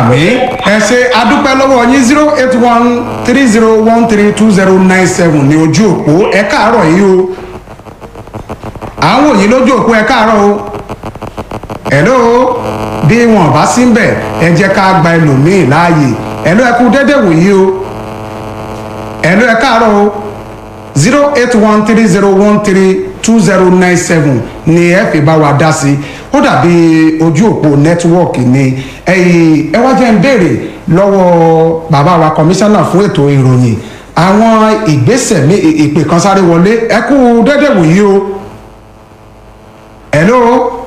àmì ẹ ṣe adúpẹ́ lọ́wọ́ yín zero eight one three zero one three two zero nine seven ní ojú òpó ẹ káàárọ̀ yìí o àwọn òyìn lójú òpó ẹ káàárọ̀ o hello bí wọn bá sí ń bẹ̀ ẹ jẹ́ ká gba ẹlòmíì láàyè hello ẹ kú dédé wòyí o hello ẹ káàárọ̀ o zero eight one three zero one three two zero nine seven ni ẹ fi bá wa dá sí ó dàbí ojú òpó nẹ́tíwọ́ọ̀kì ni ẹ̀yìn ẹ wá jẹ́ ń béèrè lọ́wọ́ bàbá wa kọmíṣánná fún ètò ìròyìn àwọn ìgbésẹ̀ mi ìpè kan sáré wọlé ẹ kú dédé wòyí o hello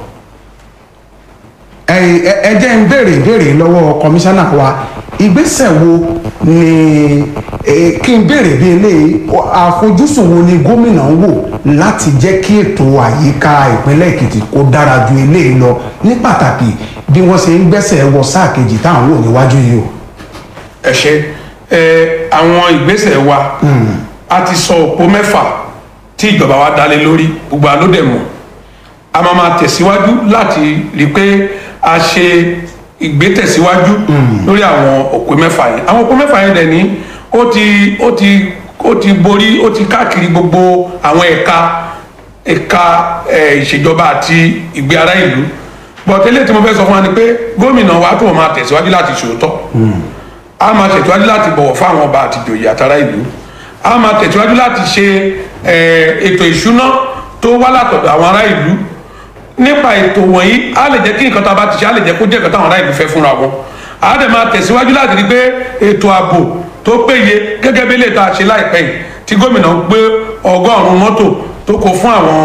ẹ̀yìn ẹ jẹ́ ń béèrè ìbéèrè lọ́wọ́ kọmíṣánná wa ìgbésẹ̀ wo ni kí n béèrè bí eléyìí àfojúsùn wo ni gómìnà ń wò láti jẹ́ kí ètò àyíká ìpínlẹ̀ èkìtì kó dára ju eléyìí lọ ní pàtàkì bí wọ́n ṣe ń gbẹ́sẹ̀ wọ sáà kejì táwọn wò níwájú yìí o. ẹ ṣe ẹ àwọn ìgbésẹ̀ wa a ti sọ òpó mẹ́fà tí ìjọba wa dálé lórí gbogbo alódẹ̀ mọ̀ a máa máa tẹ̀síwájú láti rí i pé a ṣe ìgbésẹ̀síwájú lórí àwọn òpó mẹ́fà yẹn àwọn òpó mẹ́fà yẹn dẹ̀ ní ó ti ó ti ó ti borí ó ti káàkiri gbogbo àwọn ẹ̀ka ẹ̀ka ìṣèjọba àti ìgbé ará ìlú bọ̀tẹ́lẹ̀ tí mo fẹ́ sọ fún wa ni pé gómìnà wa tó máa tẹ̀síwájú láti ṣòótọ́ a máa tẹ̀síwájú láti bọ̀wọ̀ fún àwọn ọba àti ìjòyè àtàrà ìlú a máa tẹ̀síwájú láti ṣe ètò ìṣúná tó wá látọ̀dọ̀ àwọn ará ìlú nípa ètò wọ̀nyí a lè jẹ́ kí nǹkan tá a bá ti ṣe a lè jẹ́ kó jẹ́ nǹkan táwọn ará ìlú fẹ́ fúnra wọn a dẹ̀ máa tẹ̀síwájú láti rí pé ètò ààbò tó péye gẹ́gẹ́ bí lè ta ṣe láìpẹ́ yìí tí gómìnà gbé ọgọ́rùn-ún mọ́tò tó kó fún àwọn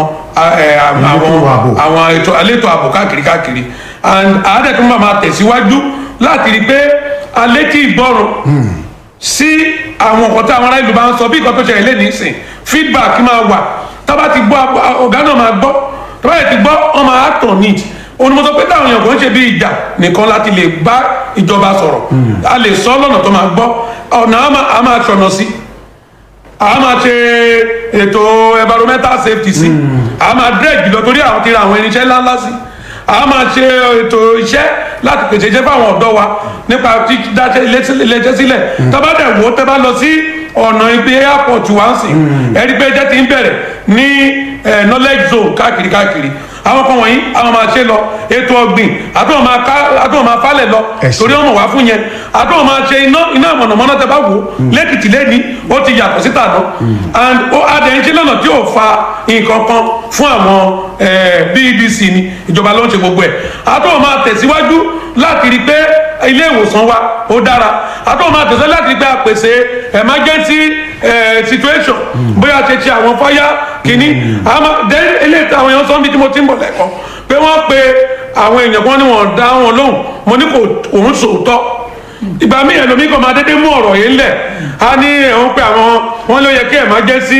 àwọn àwọn ètò àlétò ààbò káàkiri káàkiri and a dẹ̀ tún máa tẹ̀síwájú láti rí pé alẹ́ tí ìgbọ́rùn sí àwọn nǹkan tí àwọn ará ìlú bá ń sọ bí nǹkan tó ṣẹlẹ̀ lé nísìn feedback máa wà tábà ti gbọ́ ọ̀gá náà máa gbọ́ tọ́ba yẹn ti gbọ́ ọmọ àtọ̀ need onímọ̀tò pé táwọn èèyàn kò ń ṣe bí ìjà nìkan láti lè bá ìjọba sọ̀rọ̀ a lè sọ lọ́nà tó máa gbọ́ ọ̀nà a máa ṣọ̀nà sí a máa ṣe ètò environmental safety sí a máa dredge lọ torí àwọn ti ra àwọn irinṣẹ́ ńláńlá sí a máa ṣe ètò iṣẹ́ láti pèsè iṣẹ́ fáwọn ọ̀dọ́ wa nípa dídáṣẹ́ iléeṣẹ́ sílẹ̀ tọ́ba dẹ̀ wò ó tẹ́ bá lọ sí ọ̀nà ibi airport wá ń sìn ẹ̀rí pé jẹ́ ti ń bẹ̀rẹ̀ ní knowledge zone káàkiri káàkiri àwọn kan wọ̀nyí àwọn máa ṣe lọ ètò ọ̀gbìn àtúwọ̀n máa falẹ̀ lọ torí ọmọ wá fún yẹn àtúwọ̀n máa ṣe iná iná mọ̀nàmọ́ná tẹ bá wò lẹ́kìtì lẹ́ni ó ti yàtọ̀ síta lọ and ó adẹ̀yìnṣe lọ́nà tí ò fa nǹkan kan fún àwọn bbc ni ìjọba ló ń ṣe gbogbo ẹ̀ àtúwọ̀n máa tẹ̀síwájú láti rí pé ilé ìwòsàn wa ó dára àtúwọ̀n máa tẹ̀síwájú láti rí pé a pèsè emergency situation bóyá ṣe ṣe àwọn fáyà kìíní àmọ́ then eléyìí tí àwọn èèyàn sọ níbi tí mo ti ń bọ̀ lẹ́kọ̀ọ́ pé wọ́n pe àwọn èèyàn kan ní wọ́n dá wọn lóhùn mo ní kò òun sòótọ́ ìgbà míì ẹlòmíì kan máa dédé mú ọ̀rọ̀ yìí lẹ̀ á ní ẹ̀hún pé àwọn wọn ló yẹ kí ẹ̀ máa jẹ́ sí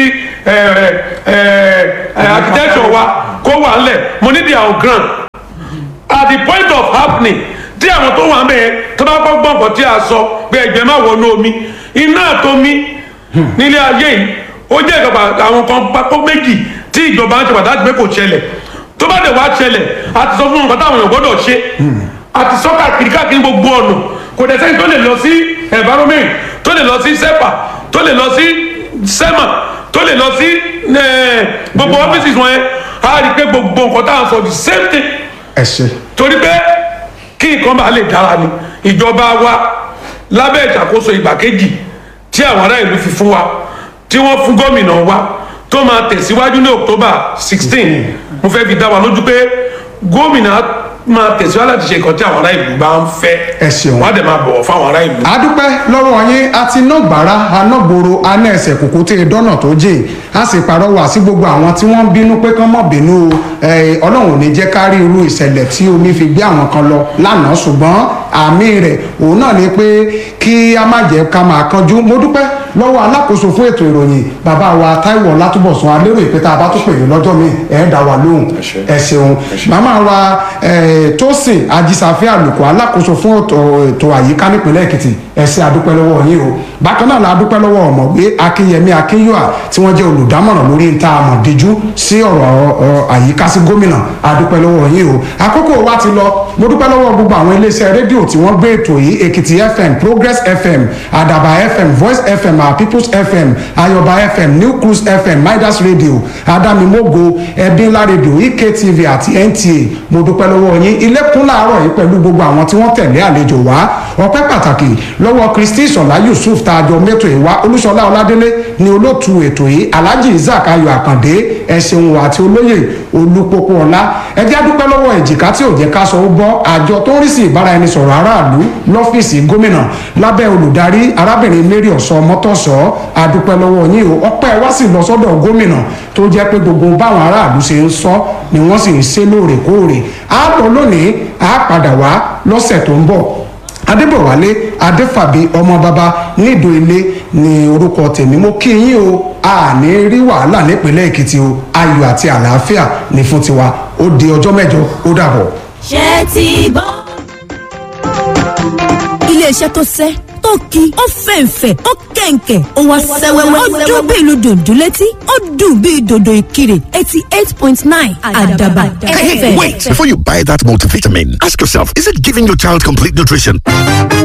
architecture wa kó wà ńlẹ̀ mo ní their own ground at the point of happening tí àwọn tó wà ń bẹ̀ tó bá gbọ́ gbọ̀ngàn tí a sọ pé ẹgbẹ́ má wọnú omi iná àtomi nílé ayé yìí ó jẹ́ ìjọba àwọn kan pápó méjì tí ìjọba ń ṣe pàtàkì pé kò ṣẹlẹ̀ tó bá dẹ̀ wá ṣẹlẹ̀ a ti sọ fún nǹkan táwọn èèyàn gbọ́dọ̀ ṣe a ti sọ káàkiri káàkiri gbogbo ọ̀nà kò dẹ̀ sẹ́yìn tó lè lọ sí environment tó lè lọ sí sepa tó lè lọ sí sema tó lè lọ sí gbogbo offices wọn yẹn a rí i pé gbogbo nǹkan táwọn sọ the same thing ẹ ṣe. torí pé kí nǹkan bá lè dára ni ìjọba wa lábẹ́ ìṣàkóso ìgbà kejì tí àwọn ará ìlú fi fún wa tí wọ́n fún gómìnà wa tó máa tẹ̀síwájú ní october sixteen mo fẹ́ fi dá wa lójú pé gómìnà máa tẹ̀síwájú láti ṣe nǹkan tí àwọn ará ìlú bá ń fẹ́ Ẹ ṣeun. wọ́n á dẹ̀ máa bọ̀wọ̀ fáwọn ará ìlú. adúpẹ́ lọ́wọ́ yín àti nọ́gbàrá anágboro aná ẹsẹ̀ kòkó tẹ dọ́nà tó jìn a sì pàrọwà sí gbogbo àwọn tí wọ́n ń bínú pé kán mọ̀ bínú o. Eh, ọlọ́run ò ní jẹ́ ká rí irú ìṣẹ̀lẹ̀ tí omi fi gbé àwọn kan lọ lánàá ṣùgbọ́n àmì rẹ̀ òun náà ni pé kí a má jẹ́ ká máa kanjú mo dúpẹ́ lọ́wọ́ alákòóso fún ètò ìròyìn bàbá wa táíwò látúbọ̀sùn alérò ìpẹ́tà bá tó pè ní lọ́jọ́ mi ẹ̀ dá wa lóhùn ṣé. ẹ ṣeun màmá wa eh, tósìn ajísàfẹ́ àlùkò alákòóso fún ètò ètò àyíká nípìnlẹ̀ èkìtì ẹ ṣé adúpẹ́ lọ́wọ́ yín o bákan náà la adúpẹ́ lọ́wọ́ ọ̀mọ̀wé akínyẹmí akínyọ́à tí wọ́n jẹ́ olùdámọ̀ràn lórí níta àmọ̀díjú sí ọ̀rọ̀ ọ- àyíká sí gómìnà adúpẹ́ lọ́wọ́ yín o àkókò wa ti lọ mo dúpẹ́ lọ́wọ́ gbogbo àwọn iléeṣẹ́ rédíò tí wọ́n gbé ètò yìí èkìtì fm progress fm àdàbà fm voice fm our peoples fm ayọ̀bá fm new cruise fm midas radio adamimogo ẹbínlá radio ektv àti nta mo dúpẹ́ lọ́wọ́ yín ilé kún láàárọ̀ yìí pẹ̀lú gbogbo àwọn tí wọ́n tẹ̀lé àlejò wá ọpẹ́ pàtàkì lọ́wọ́ kristi ìṣọ̀lá yusuf tààjọ mẹ́tò ìwá olúṣọlá ọládélé ni olóòtú ètò yìí alhaji isaac ayọ̀ àkàndé ẹ̀sìn àti olóyè olúpọ̀pọ̀ ọ̀la ẹjẹ́ dúpẹ́ lọ́wọ́ èjìká tí ò jẹ́ ká sọ ó bọ́ àjọ tó ń rí sí ìbáraẹnisọ̀rọ̀ aráàlú lọ́fíìsì gómìnà lábẹ́ olùdarí arábìnrin mary ọ̀sọ́ mọ́tọ́sọ́ adúpẹ́ lọ́wọ́ yín o ọpẹ́ wá sì lọ sọ́dọ̀ gómìnà tó jẹ́ pé gbogbo báwọn aráàlú ṣe ń sọ ni wọ́n sì ń ṣe lóòrèkóòrè á lọ lónìí á padà wá lọ́sẹ̀ tó ń bọ̀ adébọ̀wálé adéfàbí ọmọ bàbá nídò ilé ní orúkọ tèmi mo kí yín o àní rí wàhálà nípínlẹ̀ èkìtì o ayọ̀ àti àlàáfíà ní fún tiwa ó di ọjọ́ mẹ́jọ ó dàbọ̀. ṣé ti gbọ́. iléeṣẹ́ tó sẹ́ tó ki ó fẹ̀ǹfẹ̀ ó kẹ̀ǹkẹ̀ ó wá sẹ́wẹ́wẹ́ ó dún bí ìlú dòdò létí ó dùn bí dòdò ìkirè eighty eight point nine àdàbà Hey, fm. wait! Before you buy that multivitamin, ask yourself, is it giving your child complete nutrition?